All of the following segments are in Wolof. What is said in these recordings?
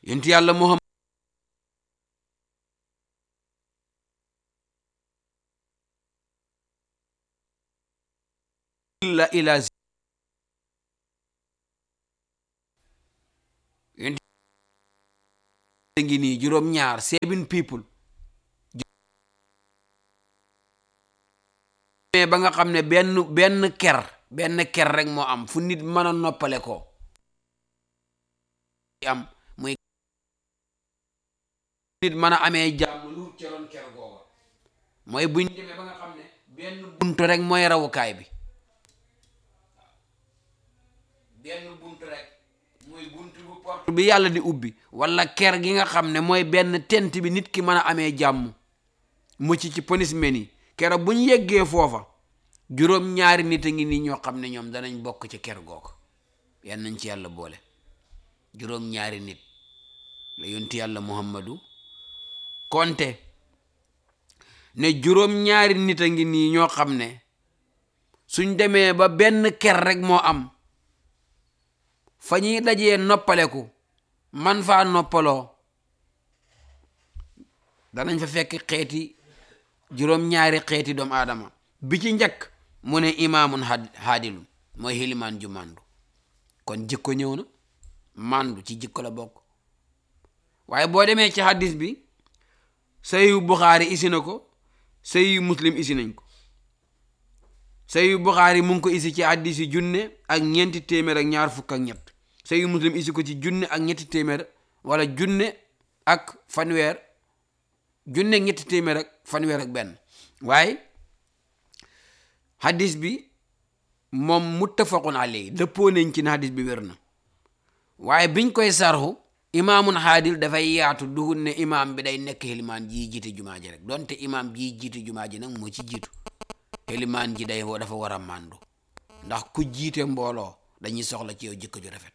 yonent yàlla muhammad la ila yonent ngi nii juróom ñaar seven people mais ba nga xam ne benn benn ker benn ker rek moo am fu nit mën a noppale ko am muy nit mën a amee jàmm lu ca roon ker googa mooy buñ demee ba nga xam ne benn buntu rek mooy rawukaay bi benn buntu rek muy buntu bu porte bi yàlla di ubbi wala ker gi nga xam ne mooy benn tent bi nit ki mën a amee jàmm mucc ci punishment yi keroog bu ñu yeggee foofa juróom ñaari nit a ngi nii ñoo xam ne ñoom danañ bokk ci ker googu yan nañ ci yàlla boole juróom ñaari nit la yonti yàlla muhammadu konte ne juróom ñaari nit a ngi nii ñoo xam ne suñ demee ba benn ker rek moo am fa ñuy dajee noppaleku man faa noppaloo danañ fa fekk xeeti juróom-ñaari xeeti doomu aadama bi ci njëkk mu ne imaamun haadilun mooy xilimaan ju màndu kon jikko ñëw na màndu ci jikko la bokk waaye boo demee ci hadis bi sayu buxaari isi na ko sayu muslim isi nañ ko sayu buxaari mu ngi ko isi ci hadis yi junne ak ñeenti téeméer ak ñaar fukk ak ñett sayu muslim isi ko ci junne ak ñetti téeméer wala junne ak fanweer junne ñetti téeméer ak fanweer ak benn waaye hadis bi moom muttafaqun alayhi dëppoo nañ ci ne hadis bi wér na waaye biñ koy sarxu imaamun haadil dafay yaatu duhul ne imaam bi day nekk xilimaan ji jiite jumaa ji rek donte imaam ji jiite jumaa ji nag moo ci jiitu xilimaan ji day dafa war a màndu ndax ku jiite mbooloo dañuy soxla ci yow jikko ju rafet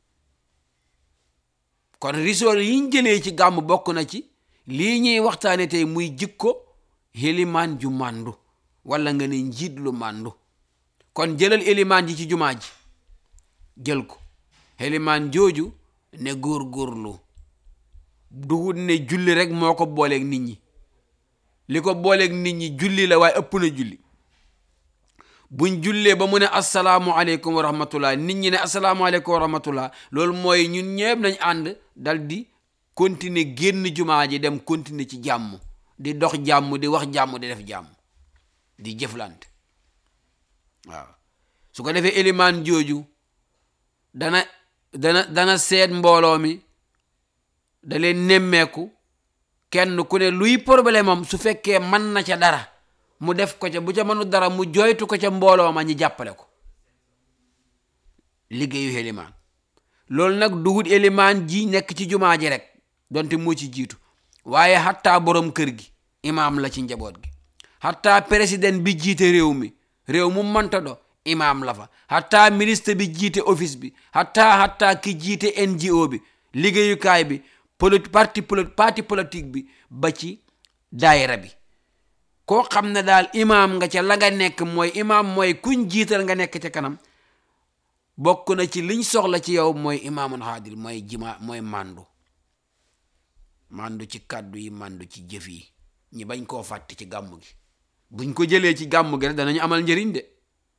kon risool yiñ jëlee ci gàmm bokk na ci lii ñuy waxtaane tey muy jikko xilimaan ju màndu wala nga ne njiit lu màndu kon jëlal élimaan ji ci jumaa ji jël ko xilimaan jooju ne góor-góorlu dugut ne julli rek moo ko booleeg nit ñi li ko booleeg nit ñi julli la waaye ëpp na julli buñ jullee ba mu ne asalaamualeykum wa rahmatullah nit ñi ne asalaamualeykum wa rahmatullah loolu mooy ñun ñëpp nañ ànd dal di continuer génn jumaa ji dem continuer ci jàmm di dox jàmm di wax jàmm di def jàmm di jëflante waaw su ko defee élimaan jooju dana dana dana seet mbooloo mi da leen nemmeeku kenn ku ne luy problème am su fekkee mën na ca dara mu def ko ca bu ca mënu dara mu joytu ko ca mbooloo ma ñi jàppale ko liggéeyu élimaan loolu nag dugut élimaan ji nekk ci jumaa ji rek donte moo ci jiitu waaye xattaa borom kër gi imaam la ci njaboot gi xattaa président bi jiite réew mi réew mu mënta do imaam la fa xattaa ministre bi jiite office bi xattaa xattaa ki jiite NGO bi liggéeyukaay bi poli parti parti politique bi ba ci daayira bi koo xam ne daal imaam nga ca la nga nekk mooy imaam mooy kuñ jiital nga nekk ca kanam bokk na ci liñ soxla ci yow mooy imaamun haadil mooy jima mooy màndu màndu ci kàddu yi màndu ci jëf yi ñi bañ koo fàtte ci gàmmu gi buñ ko jëlee ci gàmmu gi rek danañu amal njëriñ de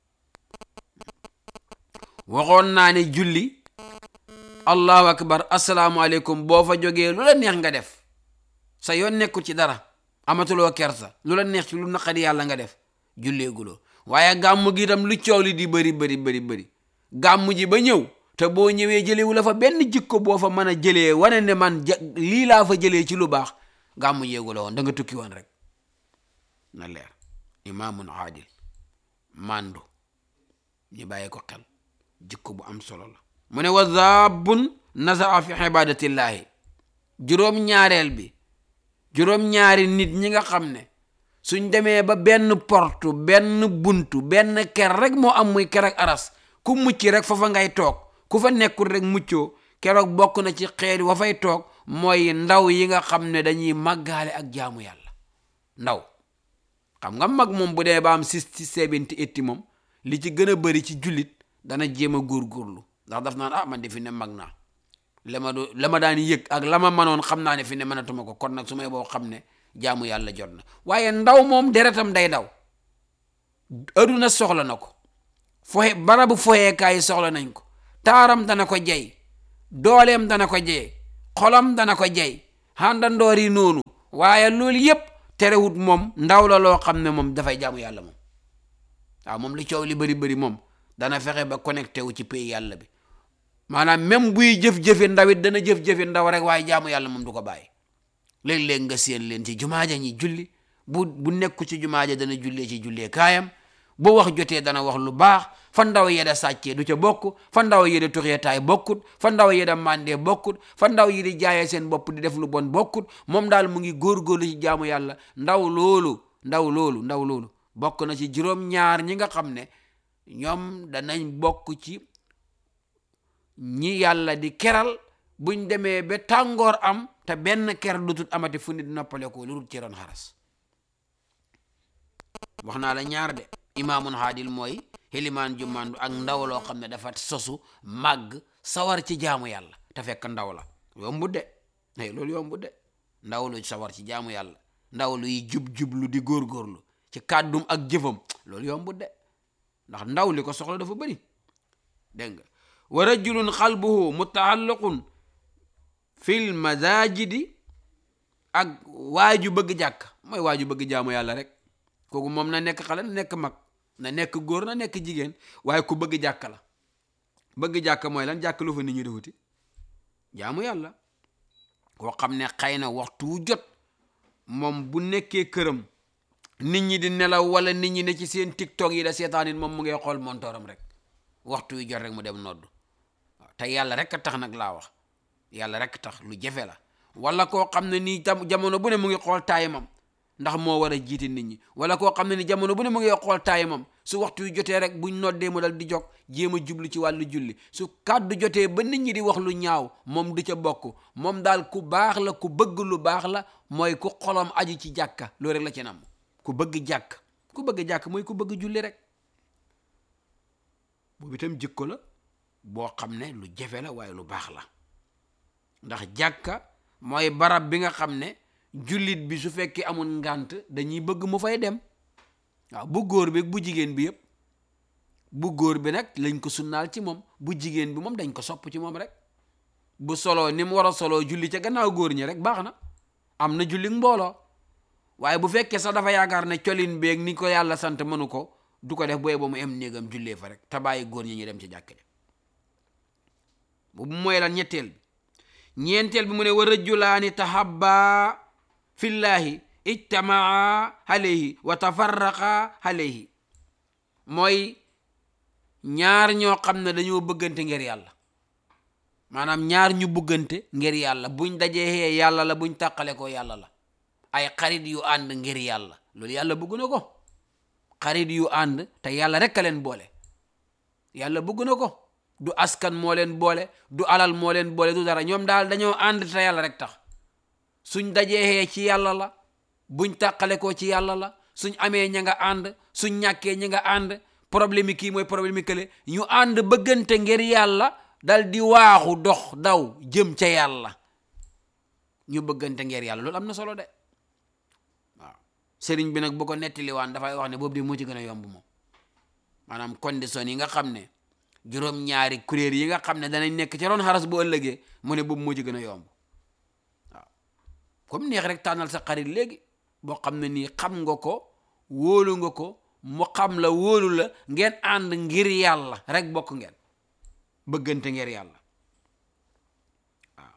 waxoon naa ne julli allahu akbar asalaamualeykum boo fa jógee lu la neex nga def sa yoon nekkul ci dara amatuloo kersa lu la neex ci lu naqari yàlla nga def julleeguloo waaye gàmmu gi itam lu coow li di bëri bëri bëri bëri gàmmu ji ba ñëw te boo ñëwee jëlewu la fa benn jikko boo fa mën a jëlee wane ne man lii laa fa jëlee ci lu baax gàmmu yéegu la woon da nga tukki woon rek na leer imaamun aadil mandu ñu bàyyi ko xel jikko bu am solo la mu ne wa zaabun nasaa fi ibadatillahi juróom-ñaareel bi juróom-ñaari nit ñi nga xam ne suñ demee ba benn portu benn buntu benn ker rek moo am muy ker ak aras ku mucc rek fa fa ngay toog ku fa nekkul rek muccoo keroog bokk na ci xeet wa fay toog mooy ndaw yi nga xam ne dañuy màggaale ak jaamu yàlla ndaw xam nga mag moom bu dee ba am sixty seventy eighty moom li ci gën a bëri ci jullit dana jéem a góorgóorlu ndax daf naan ah man de fi ne mag naa la ma do la ma daan yëg ak la ma manoon xam naa ne fi ne mënatuma ko kon nag su may boo xam ne jaamu yàlla jot na waaye ndaw moom deretam day daw aduna soxla na ko foxe barabu foxeekaay soxla nañ ko taaram dana ko jey dooleem dana ko jey xolam dana ko jey xàndandoor yi noonu waaye loolu yépp terewut moom ndaw la loo xam ne moom dafay jaamu yàlla moom waaw moom li coow li bëri bëri moom dana fexe ba connecté wu ci pays yàlla bi maanaam même buy jëf-jëfe ndaw it dana jëf-jëfe ndaw rek waaye jaamu yàlla moom du ko bàyyi léeg-léeg nga séen leen ci jumaaja ñi julli bu bu nekku ci jumaaja dana jullee ci jullee kaayam bu wax jotee dana wax lu baax fa ndaw yeda sàccee du ca bokk fa ndaw yeda tuxee taay bokkut fa ndaw yeda mandee bokkut fa ndaw yi di jaayee seen bopp di def lu bon bokkut moom daal mu ngi góorgóorlu ci jaamu yàlla ndaw loolu ndaw loolu ndaw loolu bokk na ci juróom-ñaar ñi nga xam ne ñoom danañ bokk ci ñi yàlla di keral buñ demee ba tàngoor am te benn ker du tut amati fu nit noppale ko lu dul ci ron xaras wax naa la ñaar de imaamun haadil mooy xilimaan jumandu ak ndaw loo xam ne dafa sosu màgg sawar ci jaamu yàlla te fekk ndaw la yombut de ay loolu yombut de ndaw lu sawar ci jaamu yàlla ndaw luy jub-jublu di góorgóorlu ci kàddum ak jëfam loolu yombut de ndax ndaw li ko soxla dafa bëri dégg nga wa rajulun xalbuhu mutaalliqun fil masajidi ak waaju bëgg jàkk mooy waaju bëgg jaamu yàlla rek kooku moom na nekk xale na nekk mag na nekk góor na nekk jigéen waaye ku bëgg jàkk la bëgg jàkk mooy lan jàkk lu fa nit ñi di wuti jaamu yàlla koo xam ne xëy na waxtu wu jot moom bu nekkee këram nit ñi di nelaw wala nit ñi ne ci seen tiktok yi da seetaan it moom mu ngay xool montooram rek waxtu wi jot rek mu dem noddu waaw te yàlla rek a tax nag laa wax yàlla rek tax lu jafe la wala koo xam ne nii tam jamono bu ne mu ngi xool taayamam ndax moo war a jiite nit ñi wala koo xam ne ni jamono bu ne mu ngi xool taayamam su waxtu wi jotee rek buñ noddee mu dal di jog jéem a jublu ci wàllu julli su kàddu jotee ba nit ñi di wax lu ñaaw moom du ca bokk moom daal ku baax la ku bëgg lu baax la mooy ku xolom aju ci jàkka loolu rek la ci nam ku bëgg jàkk ku bëgg jàkk mooy ku bëgg julli rek boobu itam jikko la boo xam ne lu jafe la waaye lu baax la ndax jàkka mooy barab bi nga xam ne jullit bi su fekkee amul ngànt dañuy bëgg mu fay dem waaw bu góor bi bu jigéen bi yëpp bu góor bi nag lañ ko sunnaal ci moom bu jigéen bi moom dañ ko sopp ci moom rek bu soloo ni mu war a soloo julli ca gannaaw góor ñi rek baax na am na julli mbooloo waaye bu fekkee sax dafa yaakaar ne colin beeg ni ko yàlla sant mënu ko du ko def booy ba mu em néegam jullee fa rek te bàyyi góor ñi ñu dem ci jàkk ja bu mooy lan ñetteel bi ñeenteel bi mu ne wa rajulaani tahabba fillahi ijtamaa alayhi wa tafarraqa alayhi mooy ñaar ñoo xam ne dañoo bëggante ngir yàlla maanaam ñaar ñu bëggante ngir yàlla buñ dajee yàlla la buñ tàqale ko yàlla la ay xarit yu ànd ngir yàlla loolu yàlla bëgg na ko xarit yu ànd te yàlla rek a leen boole yàlla bëgg na ko du askan moo leen boole du alal moo leen boole du dara ñoom daal dañoo ànd te yàlla rek tax suñ dajee ci yàlla la buñ tàqale ko ci yàlla la suñ amee ña nga ànd suñ ñàkkee ña nga ànd problème yi kii mooy problème yi kële ñu ànd bëggante ngir yàlla dal di waaxu dox daw jëm ca yàlla ñu bëggante ngir yàlla loolu am na solo de waaw sëriñ bi nag bu ko nettaliwaan dafay wax ne boobu di moo ci gën a yomb moom maanaam condition yi nga xam ne juróom-ñaari kuréel yi nga xam ne danañ nekk ci ron xaras bu ëllëgee mu ne boobu moo ci gën a yomb waaw comme neex rek tànnal sa xarit léegi boo xam ne nii xam nga ko wóolu nga ko mu xam la wóolu la ngeen ànd ngir yàlla rek bokk ngeen bëggante ngir yàlla waaw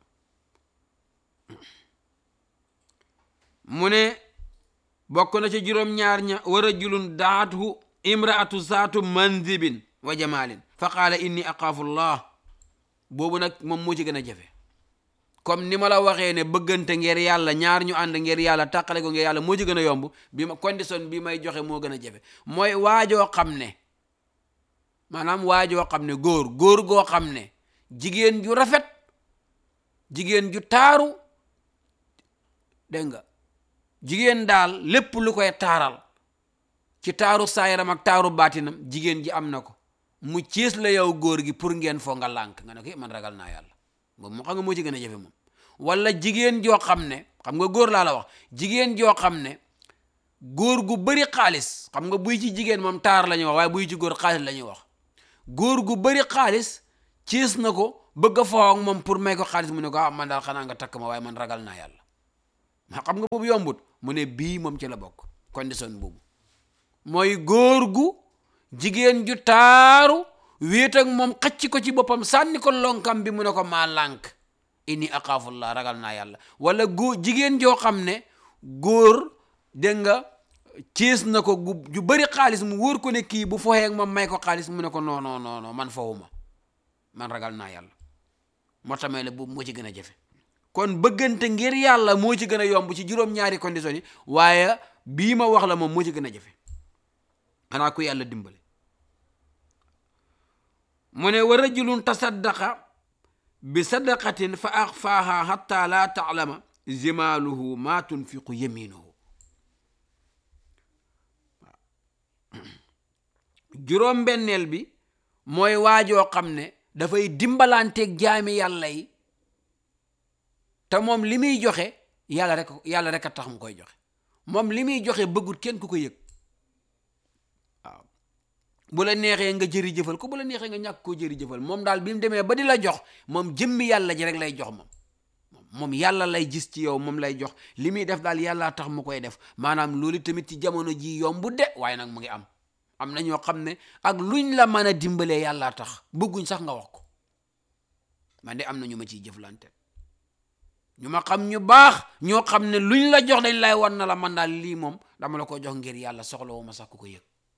mu ne bokk na ci juróom-ñaar ña wa rajulun daathu imraatu zaatu manzibin wa jamalin fa qaala inni aqaafu llah boobu nag moom moo ci gën a jafe comme ni ma la waxee ne bëggante ngir yàlla ñaar ñu ànd ngir yàlla tàqale ko ngir yàlla moo ci gën a yomb bi ma condition bi may joxe moo gën a jafe mooy waajoo xam ne maanaam waajoo xam ne góor góor goo xam ne jigéen ju rafet jigéen ju taaru dégg nga jigéen daal lépp lu koy taaral ci taaru saayaram ak taaru baatinam jigéen ji am na ko mu ciis la yow góor gi pour ngeen foo nga lànk nga ne ko man ragal naa yàlla boobu moo xam nga moo ci gën a jafe moom wala jigéen joo xam ne xam nga góor laa la wax jigéen joo xam ne góor gu bëri xaalis xam nga buy ci jigéen moom taar la ñuy wax waaye buy ci góor xaalis la ñuy wax góor gu bëri xaalis ciis na ko bëgg a foo ak moom pour may ko xaalis mu ne ko ah man daal xanaa nga takk ma waaye man ragal naa yàlla ma xam nga boobu yombut mu ne bii moom ci la bokk condition boobu mooy góor gu jigéen ju taaru wéet ak moom xacc ko ci boppam sànni ko lonkam bi mu ne ko maa lànk inni aqaafullah ragal naa yàlla wala góor jigéen joo xam ne góor dégg nga ciis na ko gu ju bëri xaalis mu wóor ko ne kii bu foxee ak moom may ko xaalis mu ne ko non non non non man fowuma man ragal naa yàlla moo tamee la boobu moo ci gën a jafe kon bëggante ngir yàlla moo ci gën a yomb ci juróom-ñaari conditions yi waaye bii ma wax la moom moo ci gën a jafe xanaa ku yàlla dimbale mu ne wa rajulun tasaddaqa bi sadaqatin fa axfaaha xatta laa taalama zimaaluhu maa tunfiqu yaminuhu juróom-benneel bi mooy waajoo xam ne dafay dimbalanteeg jaami yàlla yi te moom li muy joxe yàlla rek yàlla rek a tax mu koy joxe moom li muy joxe bëggut kenn ku ko yëg waaw bu la neexee nga jëri jëfal ko bu la neexee nga ñàkk koo jëri jëfal moom daal bi mu demee ba di la jox moom jëmmi yàlla ji rek lay jox moom moom yàlla lay gis ci yow moom lay jox li muy def daal yàlla tax mu koy def maanaam loolu tamit ci jamono ji yombu de waaye nag mu ngi am am na ñoo xam ne ak luñ la mën a dimbalee yàlla tax bëgguñ sax nga wax ko man de am na ñu ma ciy jëflante ñu ma xam ñu baax ñoo xam ne luñ la jox dañ lay wan na la man daal lii moom dama la ko jox ngir yàlla soxla wu ma sax ku ko yëg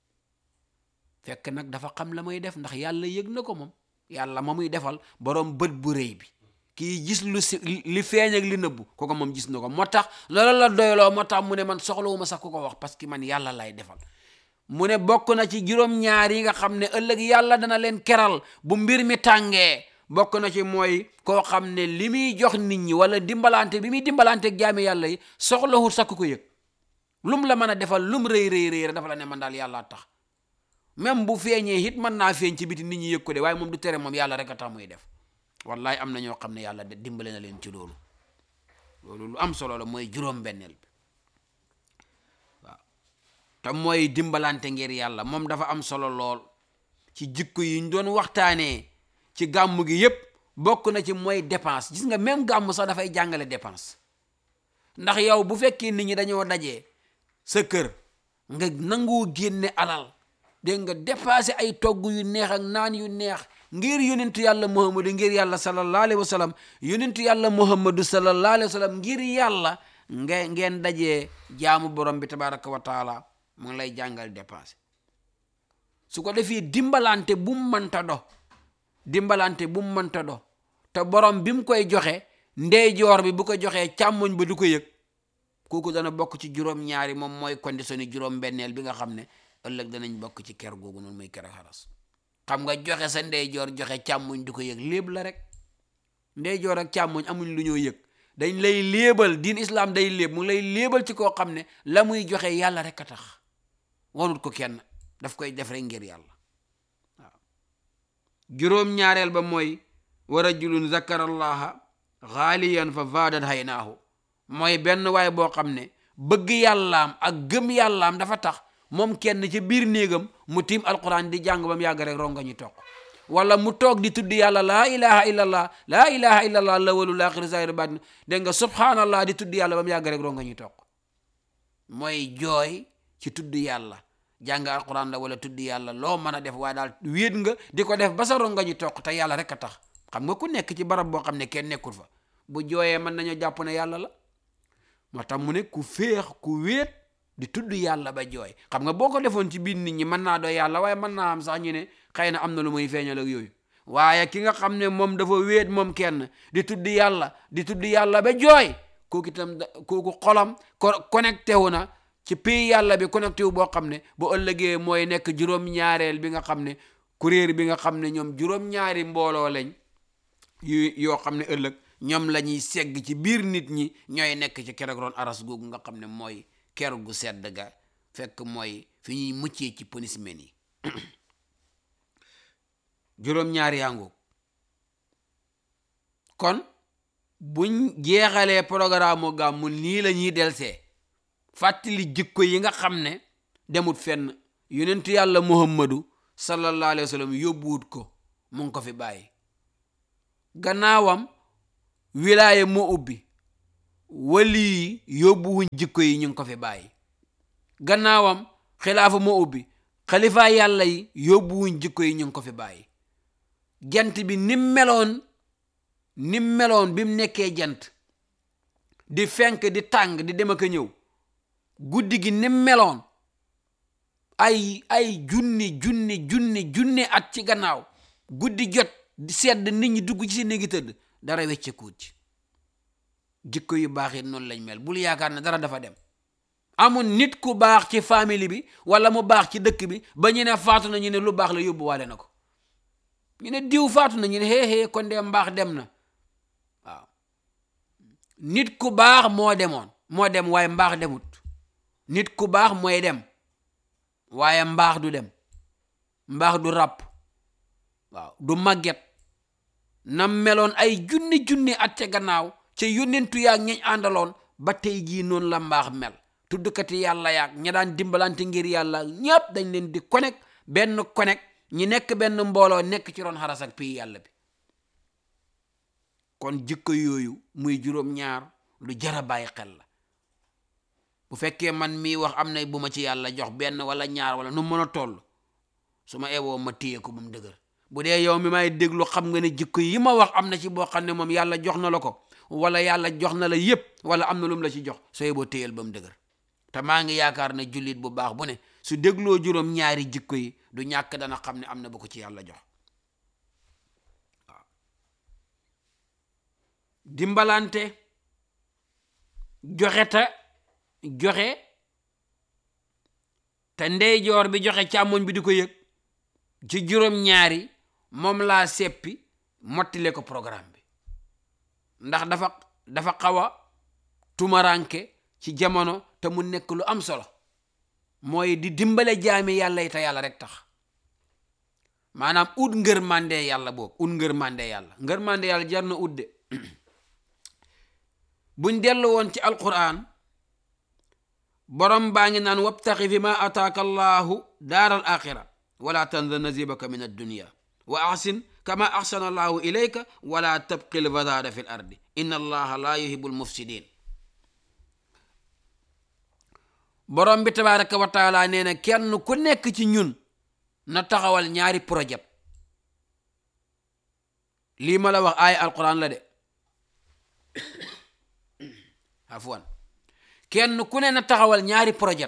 fekk nag dafa xam la may def ndax yàlla yëg na ko moom yàlla ma muy defal borom bët bu rëy bi kii gis lu si li feeñ ak li nëbbu kooku moom gis na ko moo tax loolu la doyloo moo tax mu ne man soxla wu ma sax ku ko wax parce que man yàlla lay defal mu ne bokk na ci juróom-ñaar yi nga xam ne ëllëg yàlla dana leen keral bu mbir mi tàngee bokk na ci mooy koo xam ne li muy jox nit ñi wala dimbalante bi muy dimbalante ak jaami yàlla yi soxlawul sax ku ko yëg lum la mën a defal lum rëy rëy rëy dafa la ne man daal yàlla tax même bu feeñee it mën naa feeñ ci biti nit ñi yëg ko de waaye moom du tere moom yàlla rek a tax muy def wallahi am na ñoo xam ne yàlla de dimbale na leen ci loolu loolu lu am solo la mooy juróom-benneel bi waaw te mooy dimbalante ngir yàlla moom dafa am solo lool ci jikko yi ñu doon waxtaanee ci gàmm gi yépp bokk na ci mooy dépense gis nga même gàmm sax dafay jàngale dépense ndax yow bu fekkee nit ñi dañoo dajee sa kër nga nangoo génne alal dégg nga dépassé ay togg yu neex ak naan yu neex ngir yonentu yàlla muhammadu ngir yàlla sallallahu alayhi wa sallam yonentu yàlla muhammadu sallallahu alayhi wa sallam ngir yàlla nga ngeen dajee jaamu borom bi tabaraka wa taala mu ngi lay jàngal dépense su ko defee dimbalante bu mu mënta do dimbalante bu mu mënta do te borom bi mu koy joxe ndeyjoor bi bu ko joxee càmmoñ ba du ko yëg kooku dana bokk ci juróom-ñaari moom mooy condition yi juróom-benneel bi nga xam ne ëllëg danañ bokk ci ker googu noonu muy ker xaras xam nga joxe sa ndeyjoor joxe càmmoñ du ko yëg léeb la rek ndeyjoor ak càmmoñ amuñ lu ñoo yëg dañ lay léebal diin islam day léeb mu lay léebal ci koo xam ne la muy joxe yàlla rek a tax wanut ko kenn daf koy def rek ngir yàlla waaw juróom-ñaareel ba mooy wa rajulun zakarallaha xaaliyan fa vaadat haynaahu mooy benn waay boo xam ne bëgg yàllaam ak gëm yàllaam dafa tax moom kenn ci biir néegam mu tiim alquran di jàng ba mu yàgg rek ronga ñu toog wala mu toog di tudd yàlla laa ilaha illallah laa ilaha illallah la walu laaxiri zahir batin dégg nga subhanallah di tudd yàlla ba mu yàgg rek ronga ñu toog mooy jooy ci tudd yàlla jàng alquran la wala tudd yàlla loo mën a def waaye daal wéet nga di ko def ba sa ronga ñu toog te yàlla rek a tax xam nga ku nekk ci barab boo xam ne kenn nekkul fa bu jooyee mën nañoo jàpp ne yàlla la moo tax mu ne ku féex ku wéet di tudd yàlla ba jooy xam nga boo ko defoon ci biir nit ñi mën naa doo yàlla waaye mën naa am sax ñu ne xëy na am na lu muy feeñal ak yooyu waaye ki nga xam ne moom dafa wéet moom kenn di tudd yàlla di tudd yàlla ba jooy kooku itam kooku xolam connecté wu na ci pays yàlla bi connecté wu boo xam ne bu ëllëgee mooy nekk juróom-ñaareel bi nga xam ne kuréer bi nga xam ne ñoom juróom-ñaari mbooloo lañ yu yoo xam ne ëllëg ñoom la ñuy segg ci biir nit ñi ñooy nekk ci keroog roon aras googu nga xam ne mooy ker gu sedd ga fekk mooy fi ñuy muccee ci punishment yi juróom-ñaari yangu kon buñ jeexalee programme mu gàmmu nii la ñuy delsee fàttali jikko yi nga xam ne demut fenn yonentu yàlla muhammadu sallallahu alayhi wa sallam yóbbuwut ko mu ngi ko fi bàyyi gannaawam wilaaye moo ubbi wali yi yóbbuwuñ jikko yi ñu ngi ko fi bàyyi gannaawam xilaafa moo ubbi xalifa yàlla yi yóbbuwuñ jikko yi ñu ngi ko fi bàyyi jant bi nim meloon nim meloon bi mu nekkee jant di fenk di tàng di dem ak a ñëw guddi gi nim meloon ay ay junni junni junni junni at ci gannaaw guddi jot di sedd nit ñi dugg ci seen néegi tëdd dara weccekuut ci jikko yu baax yi noonu lañ mel bul yaakaar ne dara dafa dem amul nit ku baax ci famille bi wala mu baax ci dëkk bi ba ñu ne faatu na ñu ne lu baax la yóbbuwaale na ko ñu ne diw faatu na ñu ne xee xee kon de mbaax dem na waaw nit ku baax moo demoon moo dem waaye mbaax demut nit ku baax mooy dem waaye mbaax du dem mbaax du ràpp waaw du màgget na meloon ay junni junni at ca gannaaw ca yónnentu yaag ñañ àndaloon ba tey jii noonu la mbaax mel tuddkati yàlla yaag ña daan dimbalante ngir yàlla ñépp dañ leen di connect benn connect ñi nekk benn mbooloo nekk ci ron xaras ak pii yàlla bi kon jikko yooyu muy juróom-ñaar lu jara bàyyi xel la bu fekkee man mii wax am na bu ma ci yàlla jox benn wala ñaar wala nu mën a toll su ma ewoo ma téye ko bu mu dëgër bu dee yow mi may déglu xam nga ne jikko yi ma wax am na ci boo xam ne moom yàlla jox na la ko wala yàlla jox na la yépp wala am na lu mu la ci jox soo yeboo téyel ba mu dëgër te maa ngi yaakaar ne jullit bu baax bu ne su dégloo juróom ñaari jikko yi du ñàkk dana xam ne am na bu ko ci yàlla jox waaw dimbalante joxe ta joxe te ndeyjoor bi joxe càmmoñ bi di ko yëg ci juróom ñaari moom laa seppi mottile ko programme bi ndax dafa dafa xaw a tumaranke ci jamono te mu nekk lu am solo mooy di dimbale jaami yàlla yi te yàlla rek tax maanaam ut ngër mande yàlla boobu ut ngër mande yàlla ngër mande yàlla jar na ut de buñ dellu woon ci alquran borom baa ngi naan wabtaxi fi ma ataaka allahu daaral axira wala tansa nasibaka min addunia wa axsin kama axsana allahu ilayka wala tabqi lfasada fi l ardi inna allaha la yuhibu lmufsidin borom bi tabaraka wa taala nee na kenn ku nekk ci ñun na taxawal ñaari projet lii ma la wax aaya alquran la de afwan kenn ku ne na taxawal ñaari projet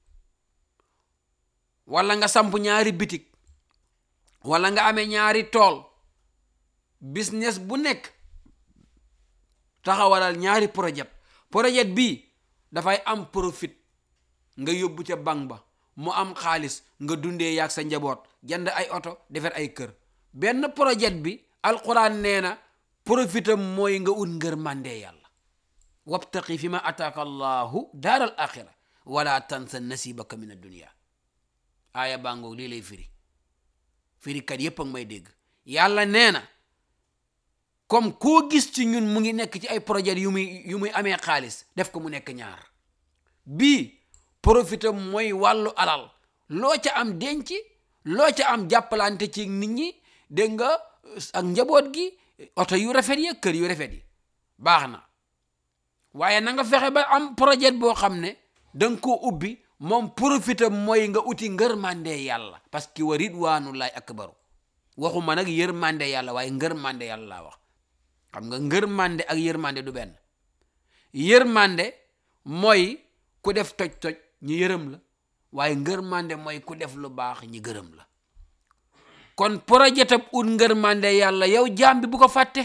wala nga samp ñaari bitik wala nga amee ñaari tool business bu nekk taxawalal ñaari projet projet bii dafay am profit nga yóbbu ca banque ba mu am xaalis nga dundee yaag sa njaboot jënd ay oto defar ay kër benn projet bi alquran nee na profitam mooy nga ut ngër màndee yàlla wabtaqi fi ma ataaka allahu daar al axira wala tansa nasibaka min addunia aaya bàngoog lii lay firi firikat yépp ak may dégg yàlla nee na comme koo gis ci ñun mu ngi nekk ci ay projet yu muy yu muy amee xaalis def ko mu nekk ñaar bii profitam mooy wàllu alal loo ca am denc loo ca am jàppalante ci nit ñi dégg nga ak njaboot gi oto yu rafet yi kër yu rafet yi baax na waaye na nga fexe ba am projet boo xam ne danga koo ubbi moom profitam mooy nga uti ngërmande yàlla parce que wa ridwanullahi akbaru waxuma nag yërmande yàlla waaye ngërmande yàlla laa wax xam nga ngërmande ak yërmande du benn yërmande mooy ku def toj-toj ñi yërëm la waaye ngërmande mooy ku def lu baax ñi gërëm la kon projetab ut ngërmande yàlla yow jaam bi bu ko fàtte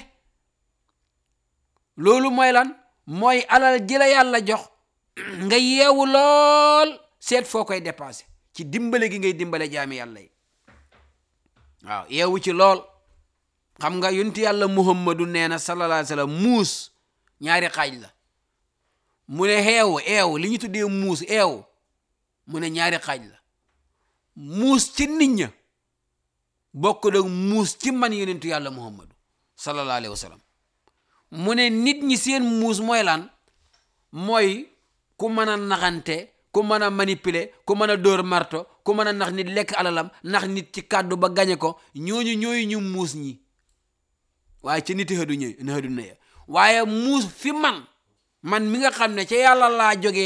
loolu mooy lan mooy alal ji la yàlla jox nga yeewu lool seet foo koy dépassé ci dimbale gi ngay dimbale jaami yàlla yi waaw yeewu ci lool xam nga yonent yàlla muhammadu nee na sallallahu alayhi wa sallam muus ñaari xaaj la mu ne xeew eew li ñu tuddee muus eew mu ne ñaari xaaj la muus ci nit ña bokk dag muus ci man yonentu yàlla muhammadu sallallahu alayhi wa sallam mu ne nit ñi seen muus mooy lan mooy ku mën a naxante ku mën a manipuler ku mën a dóor marto ku mën a nax nit lekk alalam nax nit ci kàddu ba gañe ko ñooñu ñooyu ñu muus ñi waaye ca niti xëdu ñëw na xëdu na ya waaye muus fi man man mi nga xam ne ca yàlla laa jógee